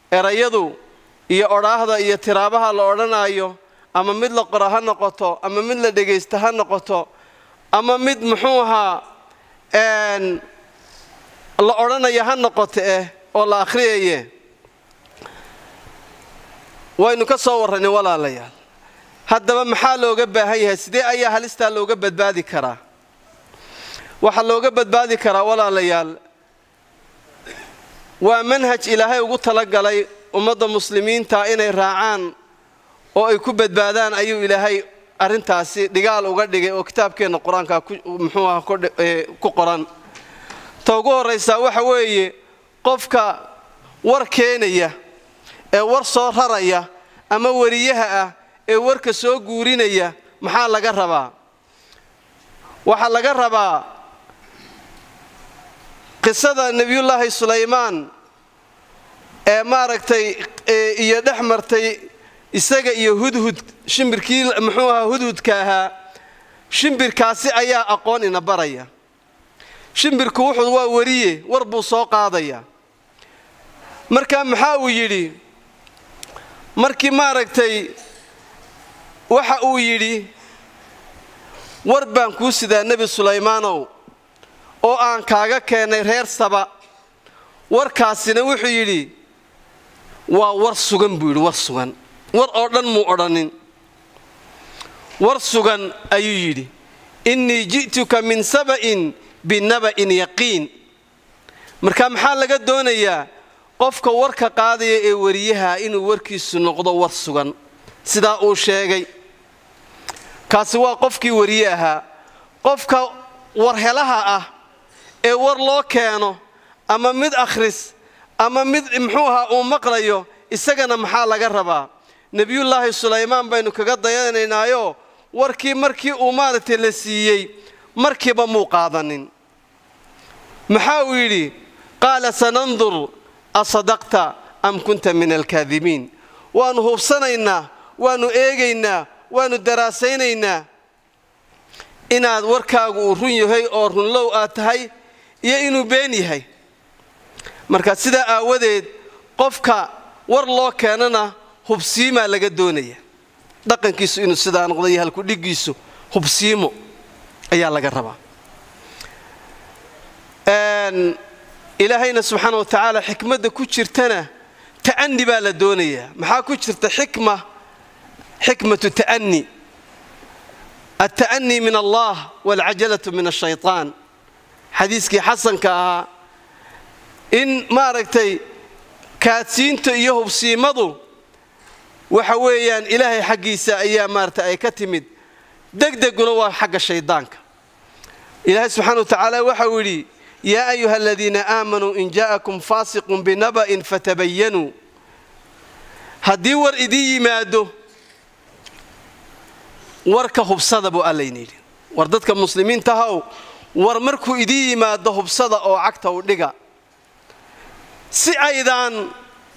erayadu iyo odhaahda iyo tiraabaha la odhanaayo ama mid la qora ha noqoto ama mid la dhegaysta ha noqoto ama mid muxuu ahaa la odhanaya ha noqoto eh oo la akhriyaye waynu ka soo warranay walaalayaal haddaba maxaa looga baahan yahay sidee ayaa halistaa looga badbaadi karaa waxaa looga badbaadi karaa walaalayaal waa manhaj ilaahay ugu talagalay ummadda muslimiinta inay raacaan oo ay ku badbaadaan ayuu ilaahay arrintaasi dhigaal uga dhigay oo kitaabkeenna qur-aanka muxuu aha ku qoran ta ugu horraysaa waxa weeye qofka war keenaya ee war soo raraya ama wariyaha ah ee warka soo guurinaya maxaa laga rabaa waxaa laga rabaa qisada nebiyullaahi sulaymaan ee maaragtay iyo dhex martay isaga iyo hudhud shimbirkii muxuu ahaa hudhudka ahaa shimbirkaasi ayaa aqoon ina baraya shimbirku wuxuu waa wariye war buu soo qaadaya marka maxaa uu yidhi markii maaragtay waxa uu yidhi war baan kuu sidaa nebi sulaymaanow oo aan kaaga keennay reer saba warkaasina wuxuu yidhi waa war sugan buu yidhi war sugan war oo dhan muu odhanin war sugan ayuu yidhi innii ji'tuka min saba'in binaba'in yaqiin marka maxaa laga doonayaa qofka warka qaadaya ee wariyaha inuu warkiisu noqdo war sugan sidaa uu sheegay kaasi waa qofkii wariye ahaa qofka warhelaha ah ee war loo keeno ama mid akhris ama mid muxuu ahaa uu maqlayo isagana maxaa laga rabaa nebiyullaahi sulaymaan baynu kaga dayanaynaayo warkii markii uu maaragtay la siiyey markiiba muu qaadanin maxaa uu yidhi qaala sanandur asadaqta am kunta min alkaadibiin waannu hubsanaynaa waannu eegaynaa waannu daraasaynaynaa inaad warkaagu uu run yahay oo runlow aad tahay iyo inuu been yahay marka sidaa aawadeed qofka war loo keenana hubsiimaa laga doonaya dhaqankiisu inuu sidaa noqdo iyo halkudhiggiisu hubsiimo ayaa laga rabaa ilaahayna subxaana wa tacaala xikmadda ku jirtana ta'ani baa la doonayaa maxaa ku jirta xikma xikmatu ta'ani alta'anii min allah waalcajalatu min ashaytaan xadiiskii xasanka ahaa in maaragtay kaadsiinta iyo hubsiimadu waxa weeyaan ilaahay xaggiisa ayaa maarata ay ka timid degdeguna waa xagga shaydaanka ilaahay subxana wa tacaala waxau yidhi yaa ayuha aladiina aamanuu in jaa'akum faasiqun binaba'in fatabayanuu haddii war idiin yimaado warka hubsada buu allayna yidhi war dadka muslimiintahaw war markuu idiin yimaado hubsada oo cagta u dhiga si aydaan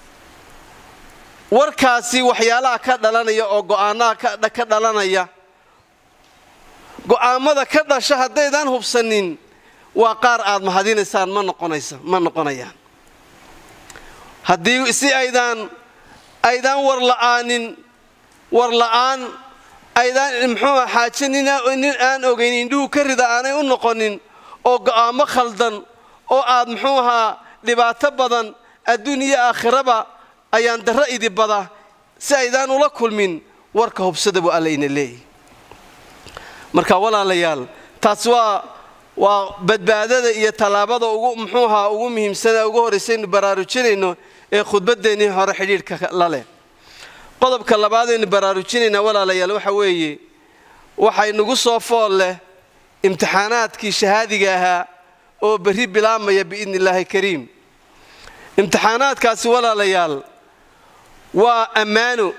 warkaasi waxyaalaha ka dhalanaya oo go'aanaha ka dhalanaya go'aammada ka dhasha haddaydaan hubsanin waa qaar aad mahadinaysaan ma noqonaysa ma noqonayaan haddii si aydaan aydaan war la'aanin war la'aan aydaan muxuua xaaje nin aan ogayn indhuhu ka rida aanay u noqonin oo go'aamo khaldan oo aad muxuu ahaa dhibaato badan adduun iyo aakhiraba ayaan darro idi bada si aydaan ula kulmin warka hubsada buu allayna leeyahy marka walaalayaal taas waa waa badbaadada iyo tallaabada ugu muxuu ahaa ugu muhiimsana ugu horraysaynu baraarujinayno ee khudbadeennii hore xidhiidhka la leh qodobka labaadaynu baraarujinaynaa walaalayaal waxa weeye waxay nagu soo fool leh imtixaanaadkii shahaadiga ahaa oo berri bilaabmaya biidni illaahi kariim imtixaanaadkaasi walaalayaal waa ammaano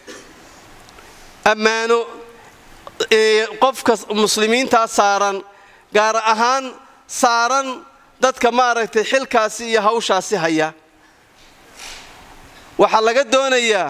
ammaano qofka muslimiintaa saaran gaar ahaan saaran dadka maaragtay xilkaasi iyo hawshaasi haya waxaa laga doonayaa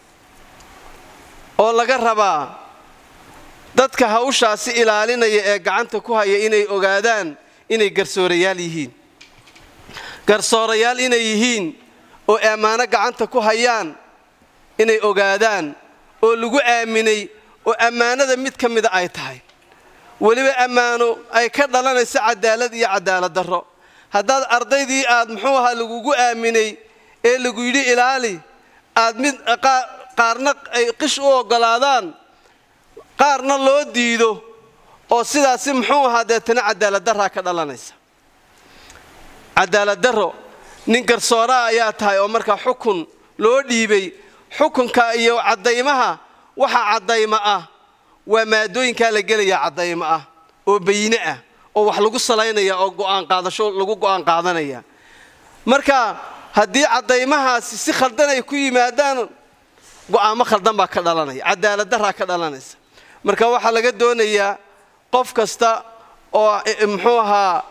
oo laga rabaa dadka hawshaasi ilaalinaya ee gacanta ku haya inay ogaadaan inay garsoorayaal yihiin garsoorayaal inay yihiin oo ammaano gacanta ku hayaan inay ogaadaan oo lagu aaminay oo ammaanada mid ka mida ay tahay weliba ammaano ay ka dhalanayso cadaalad iyo cadaalad darro haddaad ardaydii aad muxuu ahaa lagugu aaminay ee lagu yidhi ilaali aad mid qaarna ay qish u oggolaadaan qaarna loo diido oo sidaasi muxuu ahaa deetana cadaalad darraa ka dhalanaysa cadaalad darro nin garsooraa ayaa tahay oo markaa xukun loo dhiibay xukunka iyo caddaymaha waxa caddaymo ah waa maadooyinkaa la gelayaa caddaymo ah oo bayne ah oo wax lagu salaynaya oo go'aan qaadasho lagu go'aan qaadanaya marka haddii caddaymahaasi si khaldan ay ku yimaadaan go'aamo khaldan baa ka dhalanaya cadaalad darraa ka dhalanaysa marka waxaa laga doonayaa qof kasta oo muxuu ahaa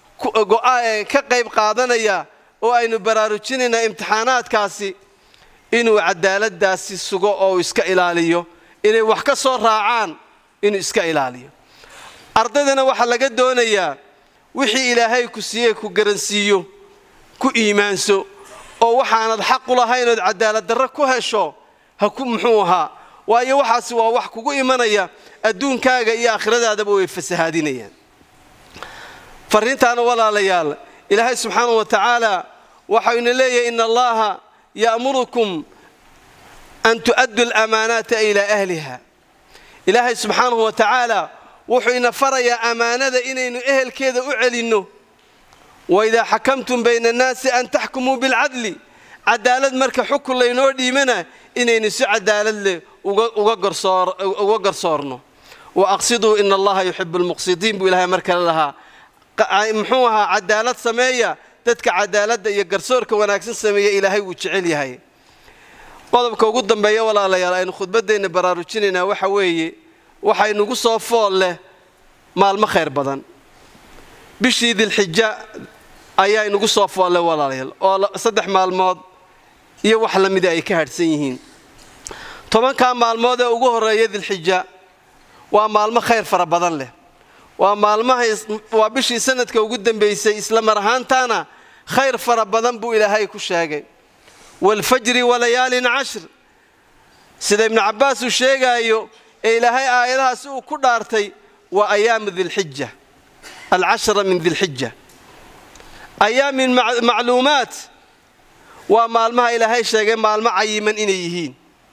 ka qayb qaadanaya oo aynu baraarujinaynaa imtixaanaadkaasi inuu cadaaladaasi sugo oo iska ilaaliyo inay wax ka soo raacaan inuu iska ilaaliyo ardaydana waxaa laga doonayaa wixii ilaahay ku siiyey ku garansiiyo ku iimaanso oo waxaanad xaq u lahayn ood cadaalad darro ku hesho ha ku muxuu ahaa waayo waxaasi waa wax kugu imanaya adduunkaaga iyo aakhiradaadaba way fasahaadinayaan farriintaana walaalayaal ilaahay subxaanahu wa tacaala waxayna leeyahay ina allaha ya'murukum an tu'addu alamaanaata ilaa ahliha ilaahay subxaanahu wa tacaala wuxuu ina farayaa ammaanada inaynu ehelkeeda u celinno waidaa xakamtum bayna annaasi an taxkumuu bilcadli cadaalad marka xukun laynoo dhiimana inaynu si cadaalad leh uga garsoorno wa aqsiduu ina allaha yuxibu almuqsidiin buu ilahay mar kale lahaa muxuu ahaa cadaalad sameeya dadka cadaaladda iyo garsoorka wanaagsan sameeya ilaahay wuu jecel yahay qodobka ugu dambeeya walaalayaal aynu khudbaddeenna baraarujinaynaa waxa weeye waxaynugu soo fool leh maalmo khayr badan bishii dilxija ayaa inugu soo fool leh walaalayaal oo saddex maalmood iyo wax la mida ay ka hadhsan yihiin tobankaa maalmood ee ugu horreeya dilxija waa maalmo khayr fara badan leh waa maalmahay waa bishii sanadka ugu dambaysay isla mar ahaantaana khayr fara badan buu ilaahay ku sheegay waalfajri walayaalin cashr sida ibnu cabbaas uu sheegaayo ee ilaahay aayadahaasi uu ku dhaartay waa ayaamu dilxija alcashra min dilxija ayaamin macluumaat waa maalmaha ilaahay sheegay maalmo cayiman inay yihiin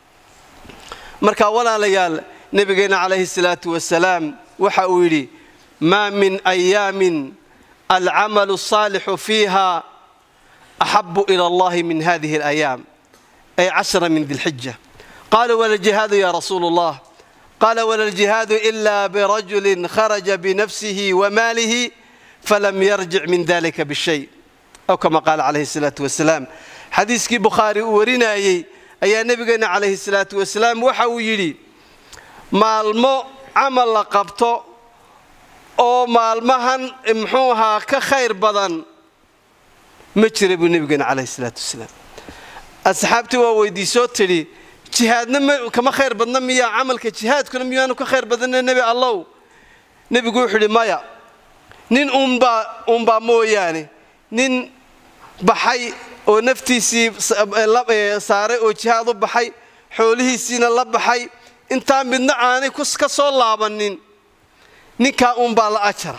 marka walaalayaal nebigeenna calayhi salaatu wasalaam waxa uu yidhi maa min ayaamin alcamalu asaalixu fiiha axabu ila allahi min hadihi alayaam ay cashra min dilxija qaluu wala ljihaadu ya rasuulu allah qala wala ljihaadu ila birajulin kharaja binafsihi wamaalihi falam yarjic min dalika bishay aw kama qaala calayhi salaatu wasalaam xadiiskii bukhaari uu warinayey ayaa nebigeenna calayhi salaatu wasalaam waxa uu yidhi maalmo camal la qabto oo maalmahan muxuu ahaa ka khayr badan ma jira buu nebigeena calayhi salaatu wasalaam asxaabtii waa weydiisoo tidhi jihaadna kama khayr badna miyaa camalka jihaadkuna miyaanu ka khayr badanna nebi allow nebigu wuxuu idhi maya nin uunbaa uunbaa mooyaane nin baxay oo naftiisii saaray oo jihaad u baxay xoolihiisiina la baxay intaa midna aanay ka soo laabannin ninkaa uunbaa la ajara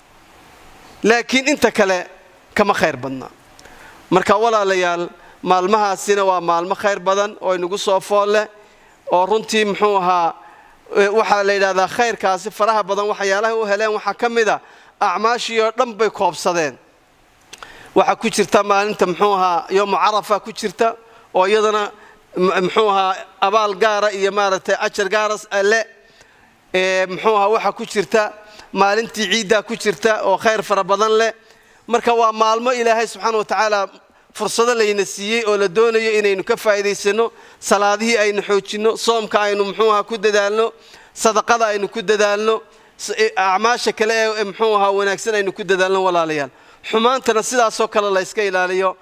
laakiin inta kale kama khayr badnaa marka walaalayaal maalmahaasina waa maalmo khayr badan oo inagu soo fool leh oo runtii muxuu ahaa waxaa la yidhahdaa khayrkaasi faraha badan waxyaalaha u heleen waxaa ka mid a acmaashii oo dhan bay koobsadeen waxaa ku jirta maalinta muxuu ahaa yoomu carafa ku jirta oo iyadana muxuu ahaa abaal gaara iyo maaragtay ajar gaaras le muxuu ahaa waxaa ku jirta maalintii ciiddaa ku jirta oo khayr fara badan leh marka waa maalmo ilaahay subxaana wa tacaala fursado layna siiyey oo la doonayo inaynu ka faa'iidaysanno salaadihii aynu xoojinno soomka aynu muxuu ahaa ku dadaalno sadaqada aynu ku dadaalno acmaasha kale ee muxuu ahaa wanaagsan aynu ku dadaalno walaalayaal xumaantana sidaasoo kale la yska ilaaliyo